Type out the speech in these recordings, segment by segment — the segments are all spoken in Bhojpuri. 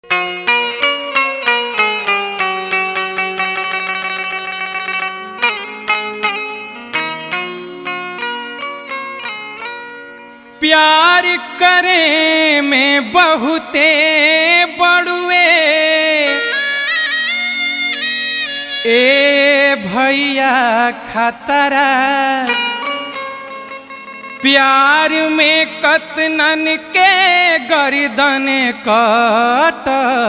प्यार करे में बहुते बड़ुए ए भैया खतरा प्यार में कतनन के गर्दन कट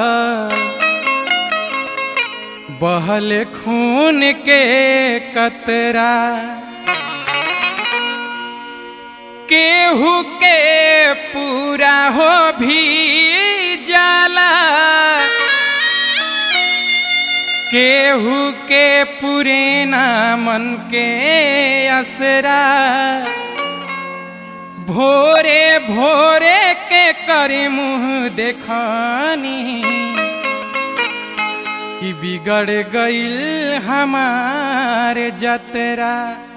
बहल खून के कतरा केहू के पूरा हो भी जाला केहू के पूरे ना मन के असरा भोरे भोरे के करे मुँह देखानी कि बिगड़ गईल हमारे जतरा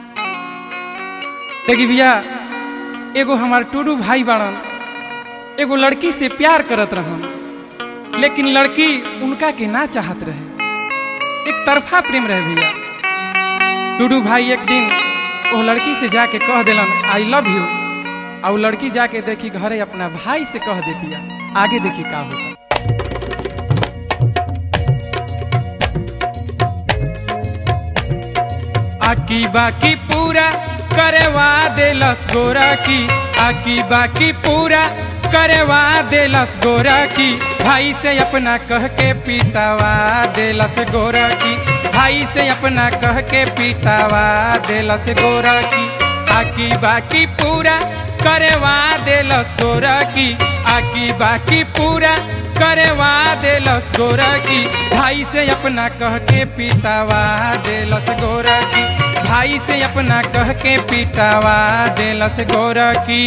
देखी भैया एगो हमार टूडू भाई बाड़न एगो लड़की से प्यार करत रहन लेकिन लड़की उनका के ना चाहत रहे एक तरफा प्रेम रहे भैया टूडू भाई एक दिन वो लड़की से जाके कह दिलन आई लव यू और वो लड़की जाके देखी घरे अपना भाई से कह देती आगे देखी का होता आकी बाकी पूरा करवा देलस गोरा की आकी बाकी पूरा करवा देलस गोरा की भाई से अपना कह के पीटावा देलस गोरा की भाई से अपना कह के पीटावा देलस गोरा की आकी बाकी पूरा करवा देलस गोरा की आकी बाकी पूरा करवा देलस गोरा की भाई से अपना कह के पीटावा देलस गोरा की भाई से अपना कह के पीटावा देलस गोरा की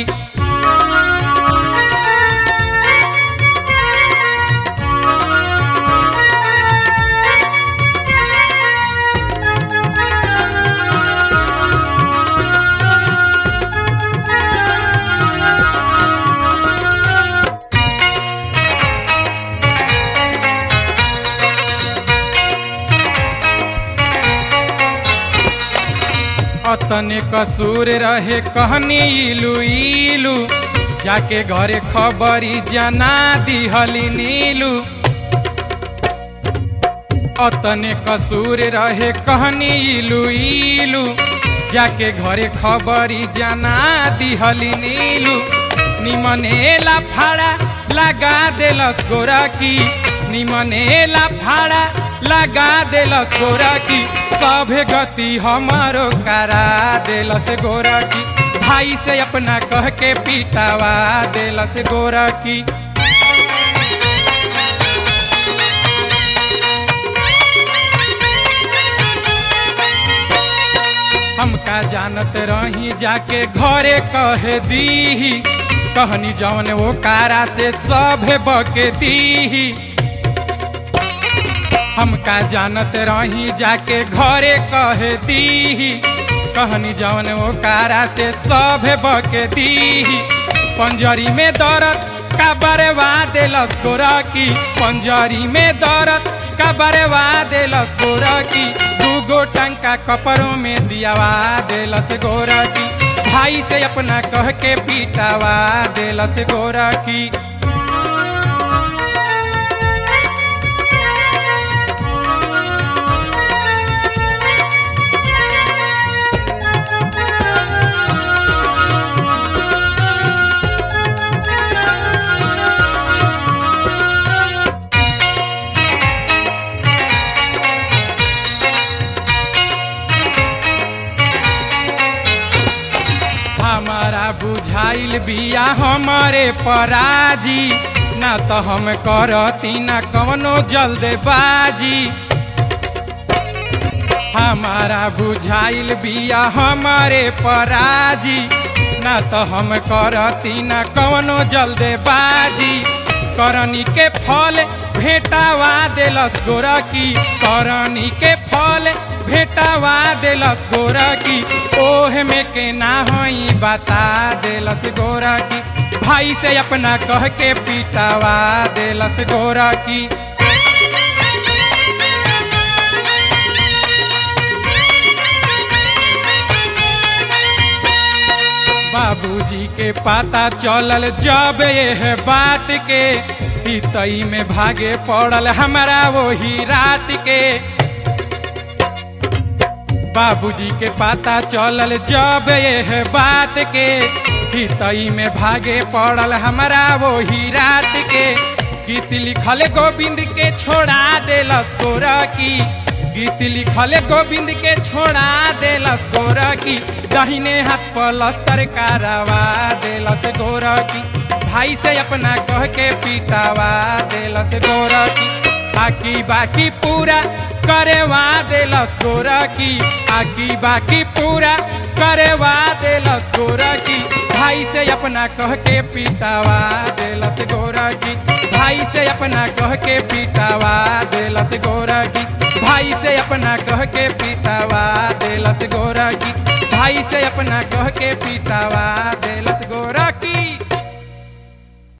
अतने कसूर रहे कहनी इलू इलू जाके घरे खबरी जना दिहली नीलू अतने कसूर रहे कहनी इलू इलू जाके घरे खबरी जना दिहली नीलू निमनेला फाड़ा लगा देलस गोरा की निमनेला फाड़ा लगा देलस गोरा की सभे गति हमारो करा देलस गोरा की भाई से अपना कह के पीटावा देलस गोरा की हमका जानत रही जाके घरे कह दी कहनी जौन वो कारा से सभे बके दी हमका जानत रही जाके घरे कह दी कहनी जौन वो कारा से सभे बके दी पंजरी में दौरत का बरवा देलस गोरा की पंजरी में दौरत का बरवा देलस गोरा की दूगो टंका कपड़ों में दियावा देलस गोरा की भाई से अपना कह के पीटावा देलस गोरा की हमारा बुझाइल बिया हमारे पराजी ना तो हम करती ना कवनो जल्दबाजी हमारा बुझाइल बिया हमारे पराजी ना तो हम करती ना कवनो जल्दबाजी करनी के फल भेटावा देलस गोरा की करनी के फल भेटावा देलस गोरा की ओह में के ना होई बता देलस गोरा की भाई से अपना कह के पीटावा देलस गोरा की बाबूजी के पता चलल जब ये बात के तई में भागे पड़ल हमारा वही रात के बाबूजी के पता चलल जब ये बात के तई में भागे पड़ल हमारा वही रात के गीत लिखल गोविंद के छोड़ा देलस गोरा की गीत लिखल गोविंद के छोड़ा देलस गोरा की दहिने हाथ पलस्तर कारवा देलस गोरा की भाई से अपना कह के पीटावा देलस गोरा की आकी बाकी पूरा करेवा देलस गोरा की आकी बाकी पूरा करेवा देलस गोरा की भाई से अपना कह के पीटावा देलस गोरा की भाई से अपना कह के पीटावा देलस गोरा की भाई से अपना कह के पीटावा देलस गोरा की भाई से अपना कह के पीटावा